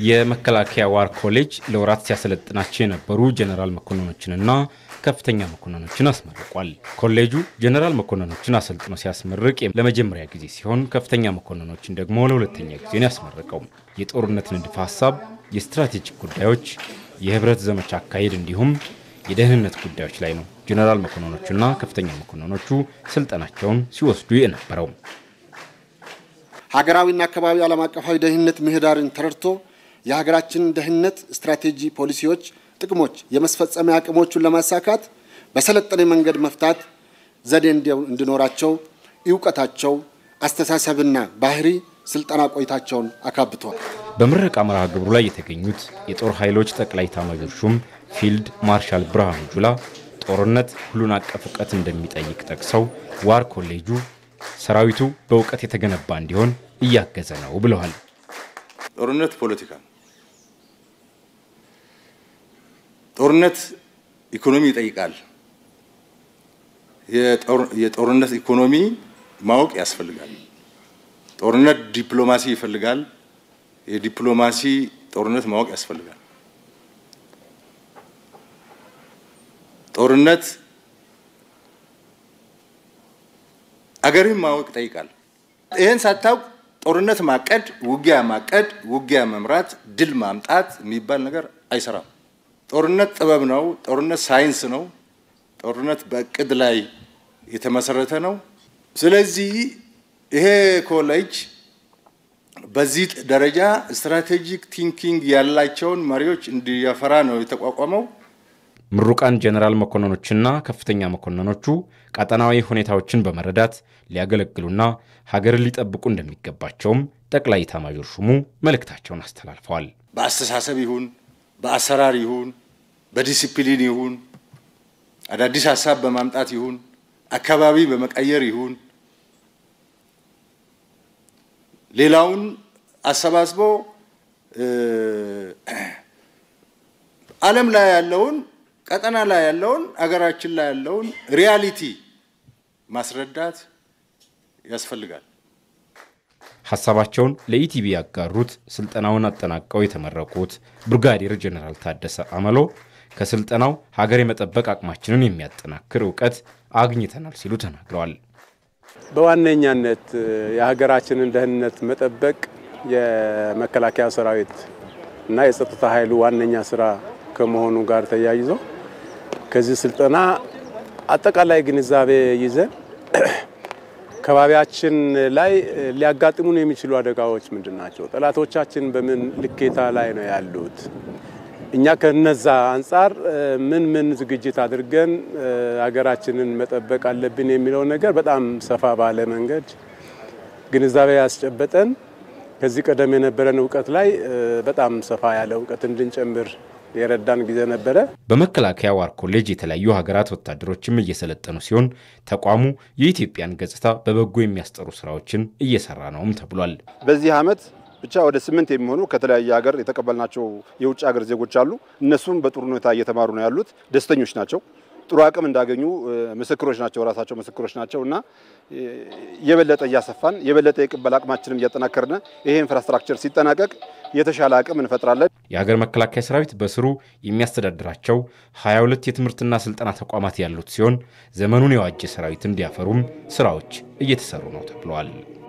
የመከላከያ ዋር ኮሌጅ ለወራት ሲያሰለጥናቸው የነበሩ ጀኔራል መኮንኖችንና ከፍተኛ መኮንኖችን አስመርቋል። ኮሌጁ ጀኔራል መኮንኖችን አሰልጥኖ ሲያስመርቅ ለመጀመሪያ ጊዜ ሲሆን ከፍተኛ መኮንኖችን ደግሞ ለሁለተኛ ጊዜ ነው ያስመረቀው። የጦርነት ንድፈ ሀሳብ፣ የስትራቴጂክ ጉዳዮች፣ የህብረት ዘመቻ አካሄድ እንዲሁም የደህንነት ጉዳዮች ላይ ነው ጀኔራል መኮንኖቹና ከፍተኛ መኮንኖቹ ስልጠናቸውን ሲወስዱ የነበረው። ሀገራዊና አካባቢ ዓለም አቀፋዊ ደህንነት ምህዳርን ተረድቶ የሀገራችንን ደህንነት ስትራቴጂ፣ ፖሊሲዎች፣ ጥቅሞች የመስፈጸሚያ አቅሞቹን ለማሳካት በሰለጠነ መንገድ መፍታት ዘዴ እንዲኖራቸው እውቀታቸው፣ አስተሳሰብና ባህሪ ስልጠና ቆይታቸውን አካብተዋል። በምረቃ መርሃ ግብሩ ላይ የተገኙት የጦር ኃይሎች ጠቅላይ ኤታማዦር ሹም ፊልድ ማርሻል ብርሃኑ ጁላ ጦርነት ሁሉን አቀፍ እውቀት እንደሚጠይቅ ጠቅሰው ዋር ኮሌጁ ሰራዊቱ በእውቀት የተገነባ እንዲሆን እያገዘ ነው ብለዋል። ጦርነት ፖለቲካ ነው። ጦርነት ኢኮኖሚ ይጠይቃል። የጦርነት ኢኮኖሚ ማወቅ ያስፈልጋል። ጦርነት ዲፕሎማሲ ይፈልጋል። የዲፕሎማሲ ጦርነት ማወቅ ያስፈልጋል። ጦርነት አገርን ማወቅ ይጠይቃል። ይህን ሳታውቅ ጦርነት ማቀድ፣ ውጊያ ማቀድ፣ ውጊያ መምራት፣ ድል ማምጣት የሚባል ነገር አይሰራም። ጦርነት ጥበብ ነው። ጦርነት ሳይንስ ነው። ጦርነት በእቅድ ላይ የተመሰረተ ነው። ስለዚህ ይሄ ኮሌጅ በዚህ ደረጃ ስትራቴጂክ ቲንኪንግ ያላቸውን መሪዎች እንዲያፈራ ነው የተቋቋመው። ምሩቃን ጀኔራል መኮንኖችና ከፍተኛ መኮንኖቹ ቀጠናዊ ሁኔታዎችን በመረዳት ሊያገለግሉና ሀገርን ሊጠብቁ እንደሚገባቸውም ጠቅላይ ኤታማዦር ሹሙ መልእክታቸውን አስተላልፈዋል። በአስተሳሰብ ይሁን በአሰራር ይሁን በዲሲፕሊን ይሁን አዳዲስ ሀሳብ በማምጣት ይሁን አካባቢ በመቀየር ይሁን ሌላውን አሰባስቦ ዓለም ላይ ያለውን ቀጠና ላይ ያለውን አገራችን ላይ ያለውን ሪያሊቲ ማስረዳት ያስፈልጋል። ሀሳባቸውን ለኢቲቪ ያጋሩት ስልጠናውን አጠናቀው የተመረቁት ብርጋዴር ጀኔራል ታደሰ አመሎ ከስልጠናው ሀገር የመጠበቅ አቅማችንን የሚያጠናክር እውቀት አግኝተናል ሲሉ ተናግረዋል። በዋነኛነት የሀገራችንን ደህንነት መጠበቅ የመከላከያ ሰራዊት እና የጸጥታ ኃይሉ ዋነኛ ስራ ከመሆኑ ጋር ተያይዞ ከዚህ ስልጠና አጠቃላይ ግንዛቤ ይዘን ከባቢያችን ላይ ሊያጋጥሙን የሚችሉ አደጋዎች ምንድን ናቸው? ጠላቶቻችን በምን ልኬታ ላይ ነው ያሉት? እኛ ከነዛ አንጻር ምን ምን ዝግጅት አድርገን ሀገራችንን መጠበቅ አለብን የሚለው ነገር በጣም ሰፋ ባለ መንገድ ግንዛቤ ያስጨበጠን ከዚህ ቀደም የነበረን እውቀት ላይ በጣም ሰፋ ያለ እውቀት እንድንጨምር የረዳን ጊዜ ነበረ። በመከላከያ ዋር ኮሌጅ የተለያዩ ሀገራት ወታደሮችም እየሰለጠኑ ሲሆን ተቋሙ የኢትዮጵያን ገጽታ በበጎ የሚያስጠሩ ስራዎችን እየሰራ ነውም ተብሏል። በዚህ ዓመት ብቻ ወደ ስምንት የሚሆኑ ከተለያየ ሀገር የተቀበልናቸው የውጭ ሀገር ዜጎች አሉ። እነሱም በጥሩ ሁኔታ እየተማሩ ነው ያሉት። ደስተኞች ናቸው። ጥሩ አቅም እንዳገኙ ምስክሮች ናቸው። ራሳቸው ምስክሮች ናቸው እና የበለጠ እያሰፋን የበለጠ የቅበል አቅማችንም እያጠናከርን ይሄ ኢንፍራስትራክቸር ሲጠናቀቅ የተሻለ አቅም እንፈጥራለን። የሀገር መከላከያ ሰራዊት በስሩ የሚያስተዳድራቸው 22 የትምህርትና ስልጠና ተቋማት ያሉት ሲሆን ዘመኑን የዋጀ ሰራዊት እንዲያፈሩም ስራዎች እየተሰሩ ነው ተብለዋል።